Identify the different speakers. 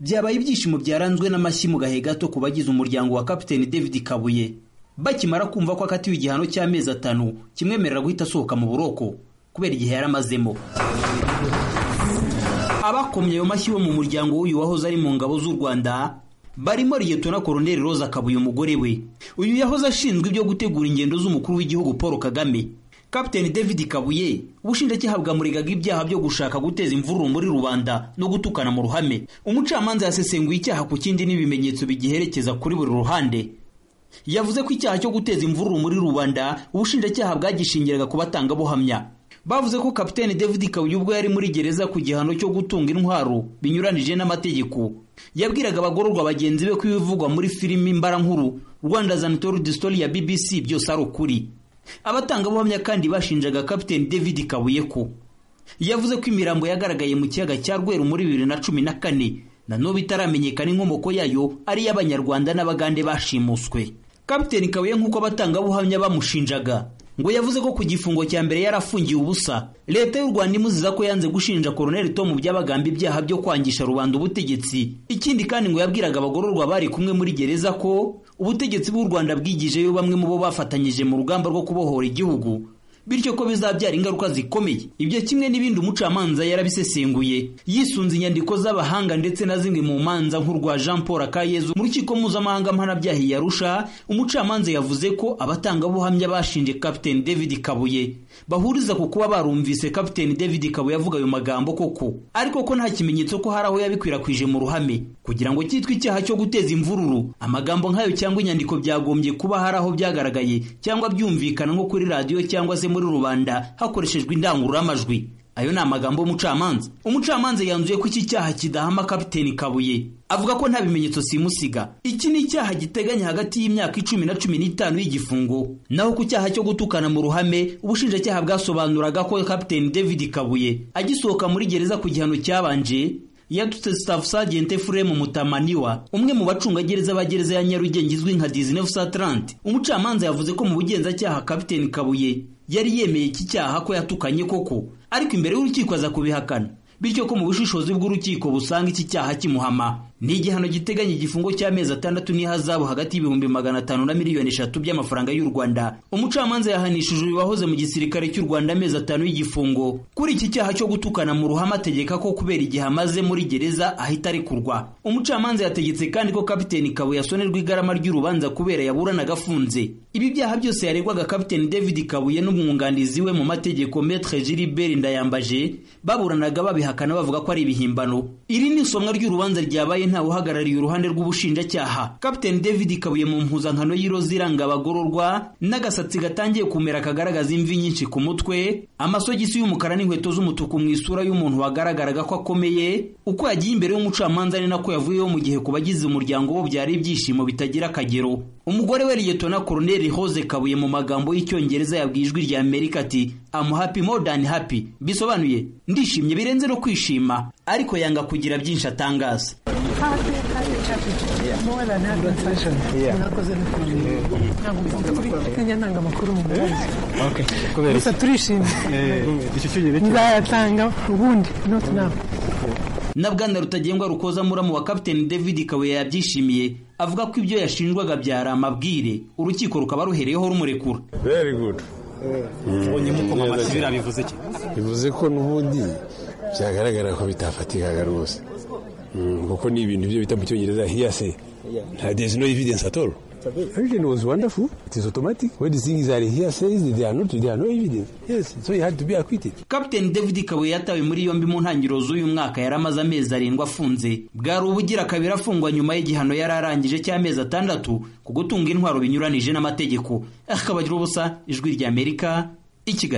Speaker 1: byabaye ibyishimo byaranzwe n'amashyi mu gahe gato ku bagize umuryango wa kapiteni david kabuye bakimara kumva ko akatiwe igihano cy'amezi atanu kimwemerera guhita asohoka mu buroko kubera igihe yari amazemo abakomye ayo mashyi bo mu muryango w'uyu wahoze ari mu ngabo z'u rwanda barimo liyetona koroneri roza kabuye umugore we uyu yahoze ashinzwe ibyo gutegura ingendo z'umukuru w'igihugu paul kagame kapiteni david kabuye ubushinjacyaha bwamuregaga ibyaha byo gushaka guteza imvururu muri rubanda no gutukana mu ruhame umucamanza yasesenguye icyaha ku kindi n'ibimenyetso bigiherekeza kuri buri ruhande yavuze ko icyaha cyo guteza imvururu muri rubanda ubushinjacyaha bwagishingiraga ku batangabuhamya bavuze ko kapiteni david kabuye ubwo yari muri gereza ku gihano cyo gutunga intwaro binyuranije n'amategeko yabwiraga abagororwa bagenzi be ko ibivugwa muri filimi mbarankuru rwanda zanitori distori ya bbc byose ari ukuri abatangabuhamya kandi bashinjaga kapiteni david kabuye ko yavuze ko imirambo yagaragaye mu kiyaga cya rweru muri bibiri na cumi na kane nanone itaramenyekana inkomoko yayo ari iy'abanyarwanda n'abagande bashimuswe kapiteni kabuye nk'uko abatangabuhamya bamushinjaga ngo yavuze ko ku gifungo cya mbere yarafungiye ubusa leta y'u rwanda imuziza ko yanze gushinja koroneli tom byabagamba ibyaha byo kwangisha rubanda ubutegetsi ikindi kandi ngo yabwiraga abagororwa bari kumwe muri gereza ko ubutegetsi bw'u rwanda bwigijeyo bamwe mu bo bafatanyije mu rugamba rwo kubohora igihugu bityo ko bizabyara ingaruka zikomeye ibyo kimwe n'ibindi umucamanza yarabisesenguye yisunze inyandiko z'abahanga ndetse na zimwe mu manza nk'urwa jean paul akayezu mu rukiko mpuzamahanga mpanabyaha i yarusha umucamanza yavuze ko abatangabuhamya bashinje kapiteni david kabuye bahuriza ku kuba barumvise kapiteni david kabuye avuga ayo magambo koko ariko ko nta kimenyetso ko hari aho yabikwirakwije mu ruhame kugira ngo cyitwe icyaha cyo guteza imvururu amagambo nk'ayo cyangwa inyandiko byagombye kuba hari aho byagaragaye cyangwa byumvikana nko kuri radiyo cyangwa se muri rubanda hakoreshejwe indangururamajwi ayo ni amagambo y'umucamanza umucamanza yanzuye ko iki cyaha kidahama kapiteni kabuye avuga ko nta bimenyetso simusiga iki ni icyaha giteganya hagati y'imyaka icumi na cumi n'itanu y'igifungo naho ku cyaha cyo gutukana mu ruhame ubushinjacyaha bwasobanuraga ko kapiteni david kabuye agisohoka muri gereza ku gihano cyabanje yatutse staff sergeant Fremu Mutamaniwa umwe mu bacungagereza ba gereza ya Nyarugenge izwi nka 1930 umucamanza yavuze ko mu bugenzacyaha kapiteni Kabuye yari yemeye iki cyaha ko yatukanye koko ariko imbere y'urukiko aza kubihakana bityo ko mu bushishozi bw'urukiko busanga iki cyaha kimuhama ni igihano giteganya igifungo cy'amezi atandatu n'ihazabu hagati y'ibihumbi magana atanu na miliyoni eshatu by'amafaranga y'u rwanda umucamanza yahanishije uyu wahoze mu gisirikare cy'u rwanda amezi atanu y'igifungo kuri iki cyaha cyo gutukana mu ruhame ategeka ko kubera igihe amaze muri gereza ahita arekurwa umucamanza yategetse kandi ko kapiteni kabuye asonerwa igarama ry'urubanza kubera yaburanaga afunze ibi byaha byose yaregwaga kapiteni david kabuye n'umwunganizi we mu mategeko metre gilibert ndayambaje baburanaga babihakana bavuga ko ari ibihimbano iri ni isomwa ry'urubanza ryabaye ntawe uhagarariye uruhande rw'ubushinjacyaha kapiteni david kabuye mu mpuzankano y'iroza iranga abagororwa n'agasatsi gatangiye kumera kagaragaza imvi nyinshi ku mutwe amasogisi y'umukara n'inkweto z'umutuku mu isura y'umuntu wagaragaraga ko akomeye uko yagiye imbere y'umucamanza ni nako yavuyeho mu gihe ku bagize umuryango bo byari ibyishimo bitagira akagero umugore we liyetona koroneri hoze kabuye mu magambo y'icyongereza yabwiye ijwi rya amerika ati amu happy more than happy bisobanuye ndishimye birenze no kwishima ariko yanga kugira byinshi atangaza
Speaker 2: gusa turishimye nzayatanga ubundi not now
Speaker 1: na bwana rutagengwa rukoza muramu wa kapiteni david kabuye yabyishimiye avuga ko ibyo yashinjwaga byari amabwire urukiko rukaba ruhereyeho rumurekura
Speaker 3: very good
Speaker 4: ubonye mukoma amashyi biriya bivuze iki
Speaker 3: bivuze ko n'ubundi byagaragara ko bitafatikaga rwose kuko ni ibintu byo bita mu cyongereza hiyase there is no evidence at all Vision was wonderful. It is automatic. When the things are here says they are not, they are no evidence. Yes, so he had to be acquitted.
Speaker 1: Captain David Kabuye yatawe muri yombi mu ntangiriro z'uyu mwaka yari amaze amezi arindwi afunze. Bwari ubugira kabiri afungwa nyuma y'igihano yari arangije cy'amezi atandatu ku gutunga intwaro binyuranije n'amategeko. Akabagira ubusa ijwi rya Amerika i Kigali.